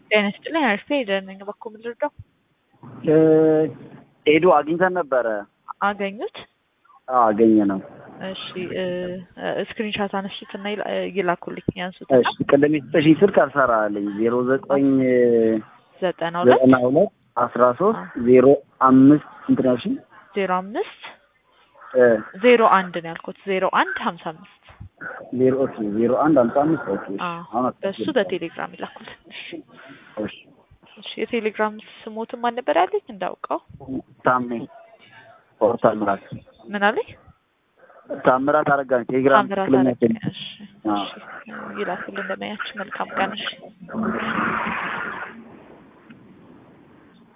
ጤና ይስጥልኝ። አሪፍ ሄደን ነኝ። በኩል ምንድነው ሄዱ አግኝተን ነበረ። አገኙት? አዎ አገኘ ነው። እሺ ስክሪንሻት አነሱትና ይላኩልኝ ያንሱት። እሺ ቅድም የሰጠሽኝ ስልክ አልሰራልኝ ዜሮ ዘጠኝ ዘጠና ሁለት ዘጠና ሁለት አስራ ሶስት ዜሮ አምስት ስንት ነው ያልሽኝ? ዜሮ አምስት እ ዜሮ አንድ ነው ያልኩት። ዜሮ አንድ ሀምሳ አምስት ዜሮ ኦኬ ዜሮ አንድ ሀምሳ አምስት ኦኬ እሺ። አዎ፣ አሁን በእሱ በቴሌግራም ይላኩልኝ። እሺ እሺ የቴሌግራም ስሞትን ማን ነበር ያለኝ እንዳውቀው? ታሜ ኦር ታምራት ምን አለኝ? ታምራት አረጋኝ ቴሌግራም ታምራት ትክክለኛ አረጋኝ። ስም። እሺ አዎ። እሺ ይላኩልን። እንደማያችሁ መልካም ቀን። እሺ